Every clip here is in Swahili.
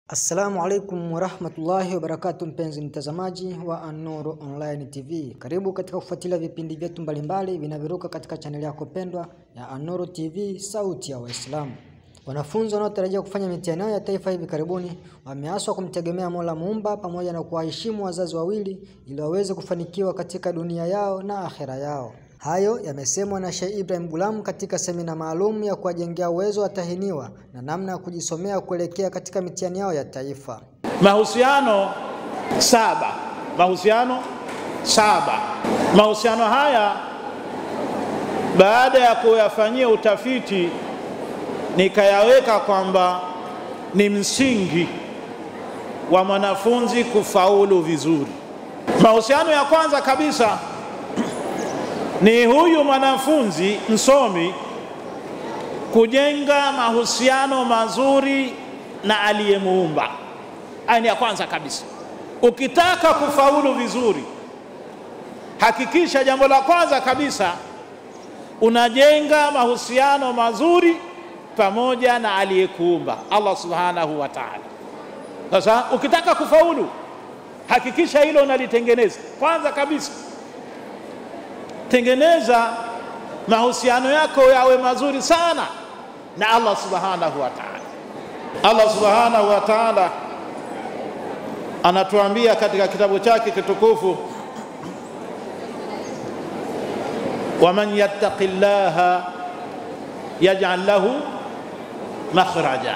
Assalamu alaikum warahmatullahi wabarakatu, mpenzi mtazamaji wa An-Nur Online TV, karibu katika kufuatilia vipindi vyetu mbalimbali vinavyoruka katika chaneli yako pendwa ya An-Nur TV, sauti ya Waislamu. Wanafunzi wanaotarajia kufanya mitihani yao ya taifa hivi karibuni wameaswa kumtegemea Mola Muumba pamoja na kuwaheshimu wazazi wawili ili waweze kufanikiwa katika dunia yao na akhera yao. Hayo yamesemwa na Sheikh Ibrahim Gulam katika semina maalum ya kuwajengea uwezo watahiniwa na namna ya kujisomea kuelekea katika mitihani yao ya taifa. Mahusiano saba, mahusiano saba. Mahusiano haya baada ya kuyafanyia utafiti nikayaweka kwamba ni msingi wa mwanafunzi kufaulu vizuri. Mahusiano ya kwanza kabisa ni huyu mwanafunzi msomi kujenga mahusiano mazuri na aliyemuumba. Haya ni ya kwanza kabisa. Ukitaka kufaulu vizuri, hakikisha jambo la kwanza kabisa unajenga mahusiano mazuri pamoja na aliyekuumba Allah subhanahu wa ta'ala. Sasa ukitaka kufaulu, hakikisha hilo unalitengeneza kwanza kabisa. Tengeneza mahusiano yako yawe mazuri sana na Allah subhanahu wa ta'ala. Allah subhanahu wa ta'ala anatuambia katika kitabu chake kitukufu, waman yattaqi llaha yaj'al lahu makhraja,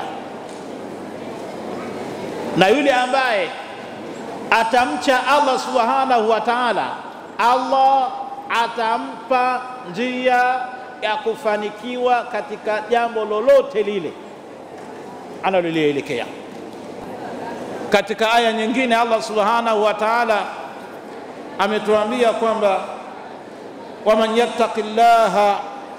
na yule ambaye atamcha Allah subhanahu wa ta'ala, Allah atampa njia ya kufanikiwa katika jambo lolote lile analolielekea. Katika aya nyingine Allah subhanahu wa ta'ala ametuambia kwamba waman yattaqi llaha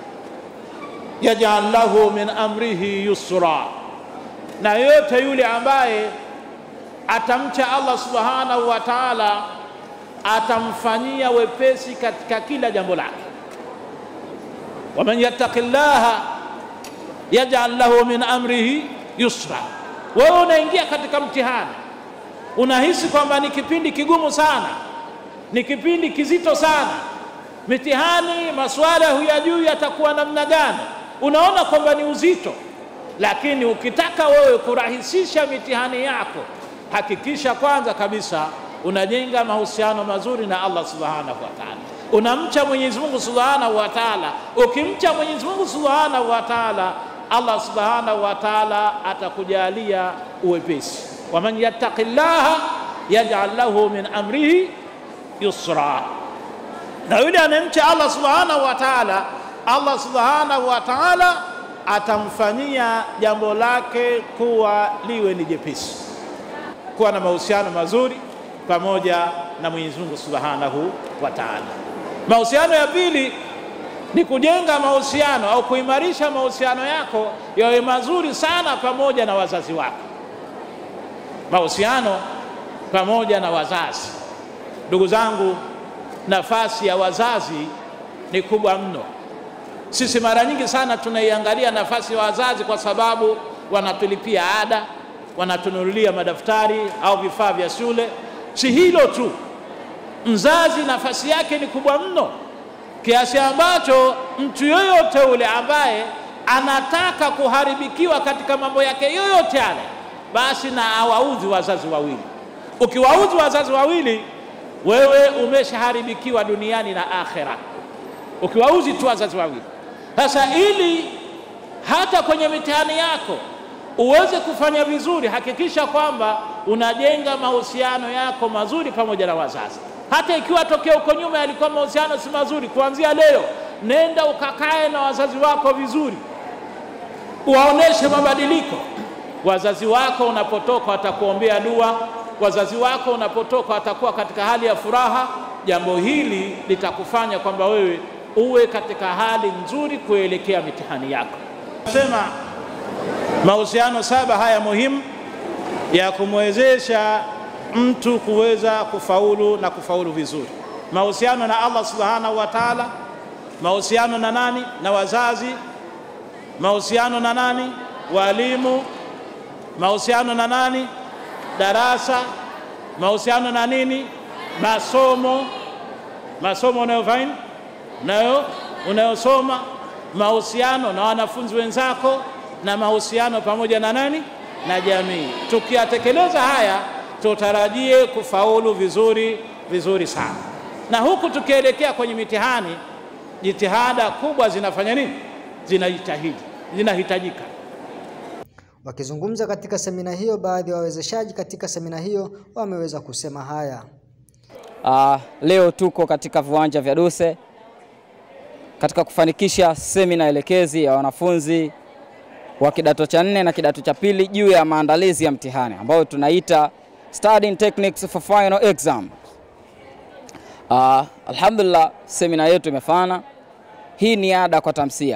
yaj'al lahu min amrihi yusra, na yote yule ambaye atamcha Allah subhanahu wa ta'ala atamfanyia wepesi katika kila jambo lake. waman yattaqi llaha yaj'al lahu min amrihi yusra. Wewe unaingia katika mtihani, unahisi kwamba ni kipindi kigumu sana, ni kipindi kizito sana, mitihani, maswala huyajui yatakuwa namna gani, unaona kwamba ni uzito. Lakini ukitaka wewe kurahisisha mitihani yako, hakikisha kwanza kabisa unajenga mahusiano mazuri na Allah subhanahu wa ta'ala, unamcha Mwenyezi Mungu subhanahu wa ta'ala. Ukimcha Mwenyezi Mungu subhanahu wa ta'ala, Allah subhanahu wa ta'ala atakujalia uwepesi. waman yattaqi llaha yaj'al lahu min amrihi yusra, na yule anayemcha Allah subhanahu wa ta'ala, Allah subhanahu wa ta'ala atamfanyia jambo lake kuwa liwe ni jepesi. Kuwa na mahusiano mazuri pamoja na Mwenyezi Mungu Subhanahu wa Ta'ala. Mahusiano ya pili ni kujenga mahusiano au kuimarisha mahusiano yako yawe mazuri sana pamoja na wazazi wako. Mahusiano pamoja na wazazi. Ndugu zangu, nafasi ya wazazi ni kubwa mno. Sisi mara nyingi sana tunaiangalia nafasi ya wazazi kwa sababu wanatulipia ada, wanatununulia madaftari au vifaa vya shule. Si hilo tu, mzazi nafasi yake ni kubwa mno kiasi ambacho mtu yoyote ule ambaye anataka kuharibikiwa katika mambo yake yoyote yale, basi na awaudhi wazazi wawili. Ukiwaudhi wazazi wawili, wewe umeshaharibikiwa duniani na akhera, ukiwaudhi tu wazazi wawili. Sasa ili hata kwenye mitihani yako uweze kufanya vizuri, hakikisha kwamba unajenga mahusiano yako mazuri pamoja na wazazi. Hata ikiwa tokea huko nyuma yalikuwa mahusiano si mazuri, kuanzia leo nenda ukakae na wazazi wako vizuri, uwaoneshe mabadiliko. Wazazi wako unapotoka watakuombea dua, wazazi wako unapotoka watakuwa katika hali ya furaha. Jambo hili litakufanya kwamba wewe uwe katika hali nzuri kuelekea mitihani yako. Sema mahusiano saba haya muhimu ya kumwezesha mtu kuweza kufaulu na kufaulu vizuri. Mahusiano na Allah subhanahu wa ta'ala, mahusiano na nani? Na wazazi, mahusiano na nani? Walimu, mahusiano na nani? darasa, mahusiano na nini, masomo, masomo unayofanya unayo unayosoma, mahusiano na wanafunzi wenzako, na mahusiano pamoja na nani, na jamii. Tukiyatekeleza haya, tutarajie kufaulu vizuri vizuri sana, na huku tukielekea kwenye mitihani, jitihada kubwa zinafanya nini, zinajitahidi, zinahitajika. Wakizungumza katika semina hiyo, baadhi ya wawezeshaji katika semina hiyo wameweza kusema haya. Uh, leo tuko katika viwanja vya Duse katika kufanikisha semina elekezi ya wanafunzi wa kidato cha nne na kidato cha pili juu ya maandalizi ya mtihani ambayo tunaita Studying Techniques for Final Exam. Uh, alhamdulillah semina yetu imefana. Hii ni ada kwa tamsia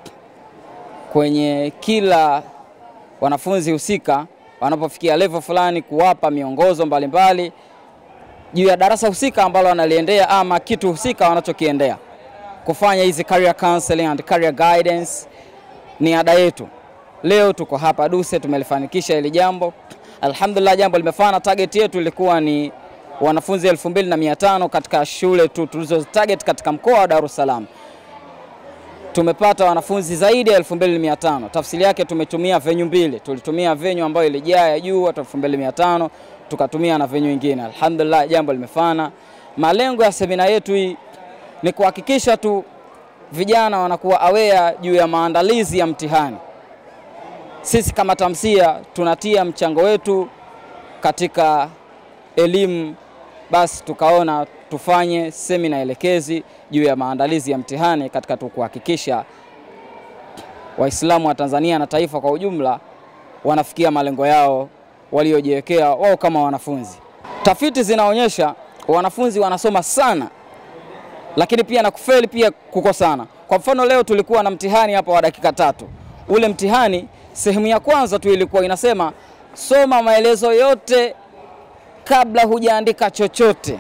kwenye kila wanafunzi husika wanapofikia level fulani, kuwapa miongozo mbalimbali juu ya darasa husika ambalo wanaliendea ama kitu husika wanachokiendea kufanya hizi career counseling and career guidance ni ada yetu. Leo tuko hapa Duse, tumelifanikisha hili jambo alhamdulillah. Jambo limefana. Target yetu ilikuwa ni wanafunzi 2500 katika shule tu tulizo target katika mkoa wa Dar es Salaam. Tumepata wanafunzi zaidi ya 2500. Tafsiri yake tumetumia venue mbili, tulitumia venue ambayo ilijaa ya juu watu 2500, tukatumia na venue nyingine. Alhamdulillah, jambo limefana. Malengo ya semina yetu hii ni kuhakikisha tu vijana wanakuwa aware juu ya maandalizi ya mtihani. Sisi kama Tamsia tunatia mchango wetu katika elimu, basi tukaona tufanye semina elekezi juu ya maandalizi ya mtihani katika tu kuhakikisha Waislamu wa Tanzania na taifa kwa ujumla wanafikia malengo yao waliojiwekea wao kama wanafunzi. Tafiti zinaonyesha wanafunzi wanasoma sana lakini pia na kufeli pia kuko sana. Kwa mfano leo tulikuwa na mtihani hapa wa dakika tatu. Ule mtihani sehemu ya kwanza tu ilikuwa inasema soma maelezo yote kabla hujaandika chochote.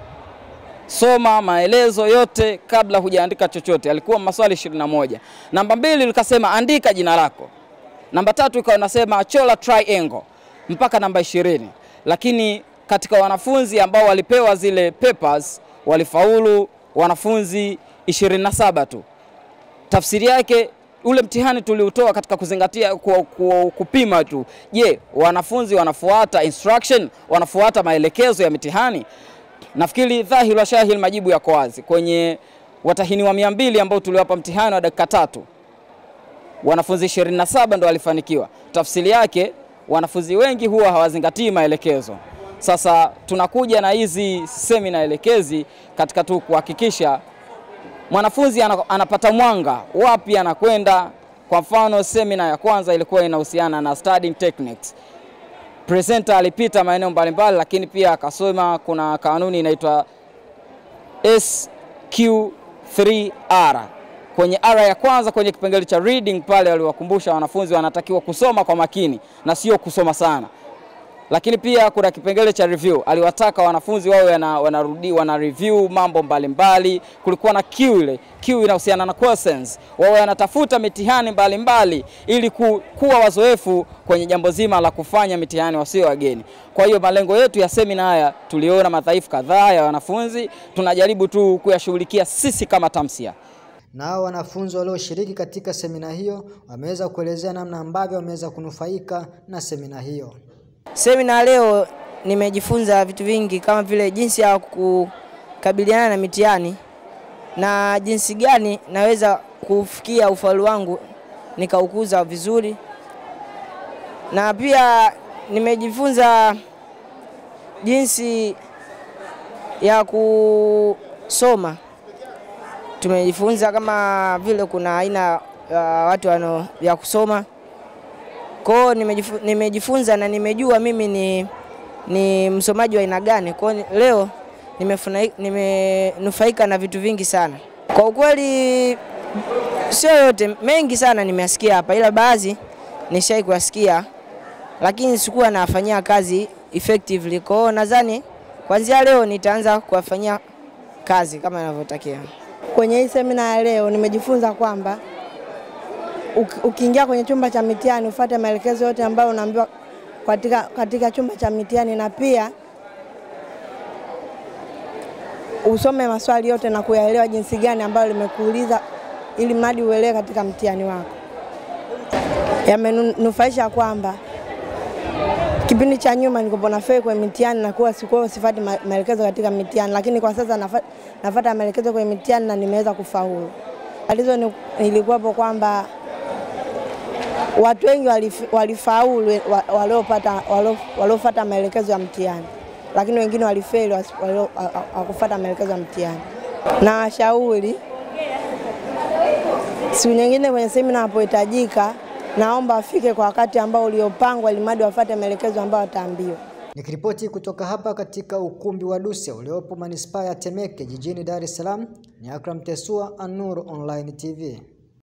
Soma maelezo yote kabla hujaandika chochote. Alikuwa maswali 21. Namba mbili likasema andika jina lako. Namba tatu ikawa nasema chola triangle mpaka namba ishirini. Lakini katika wanafunzi ambao walipewa zile papers walifaulu wanafunzi 27 tu. Tafsiri yake ule mtihani tuliutoa katika kuzingatia ku, ku, kupima tu, je, wanafunzi wanafuata instruction, wanafuata maelekezo ya mitihani? Nafikiri dhahiri wa shahiri majibu yako wazi. Kwenye watahiniwa mia mbili ambao tuliwapa mtihani wa dakika tatu, wanafunzi 27 ndo walifanikiwa. Tafsiri yake wanafunzi wengi huwa hawazingatii maelekezo. Sasa tunakuja na hizi semina elekezi katika tu kuhakikisha mwanafunzi anapata mwanga wapi anakwenda. Kwa mfano, semina ya kwanza ilikuwa inahusiana na studying techniques. Presenter alipita maeneo mbalimbali, lakini pia akasoma kuna kanuni inaitwa SQ3R. Kwenye R ya kwanza kwenye kipengele cha reading pale waliwakumbusha wanafunzi wanatakiwa kusoma kwa makini na sio kusoma sana lakini pia kuna kipengele cha review. Aliwataka wanafunzi wawe wana, wanarudi wana review mambo mbalimbali mbali. Kulikuwa na Q ile Q inahusiana na questions, wawe wanatafuta mitihani mbalimbali mbali, ili ku, kuwa wazoefu kwenye jambo zima la kufanya mitihani wasio wageni. Kwa hiyo malengo yetu ya semina haya tuliona madhaifu kadhaa ya wanafunzi, tunajaribu tu kuyashughulikia sisi kama Tamsia. Nao wanafunzi walioshiriki katika semina hiyo wameweza kuelezea namna ambavyo wameweza kunufaika na semina hiyo. Semina leo nimejifunza vitu vingi kama vile jinsi ya kukabiliana na mitihani na jinsi gani naweza kufikia ufaulu wangu nikaukuza vizuri, na pia nimejifunza jinsi ya kusoma. Tumejifunza kama vile kuna aina ya watu wano ya kusoma kwa hiyo nimejifu, nimejifunza na nimejua mimi ni, ni msomaji wa aina gani. Kwa hiyo leo nimenufaika na vitu vingi sana. Kwa ukweli sio yote, mengi sana nimeyasikia hapa, ila baadhi nishai kuyasikia, lakini sikuwa nafanyia kazi effectively. Kwa hiyo nadhani kuanzia leo nitaanza kuwafanyia kazi kama inavyotakiwa. Kwenye hii semina ya leo nimejifunza kwamba ukiingia kwenye chumba cha mitihani ufuate maelekezo yote ambayo unaambiwa katika, katika chumba cha mitihani na pia usome maswali yote na kuyaelewa jinsi gani ambayo limekuuliza ili mradi uelewe katika mtihani wako. Yamenufaisha kwamba kipindi cha nyuma nilikuwa nafeli kwenye mitihani na kuwa sikuwa sifuati ma- maelekezo katika mitihani, lakini kwa sasa nafa- nafuata maelekezo kwenye mitihani na nimeweza kufaulu. Tatizo ni- ilikuwapo kwamba watu wengi walif- walifaulu wa- waliopata walio- waliofuata maelekezo ya mtihani, lakini wengine walifeli wasi- walio- ha- ha- hawakufuata maelekezo ya mtihani. Na washauri siku nyingine kwenye semina wanapohitajika, naomba afike kwa wakati ambao uliopangwa, ili mradi wafuate maelekezo ambayo wataambiwa. Nikiripoti kutoka hapa katika ukumbi wa Duse uliopo manispaa ya Temeke jijini Dar es Salaam, ni Akram Tesua, Anur Online TV.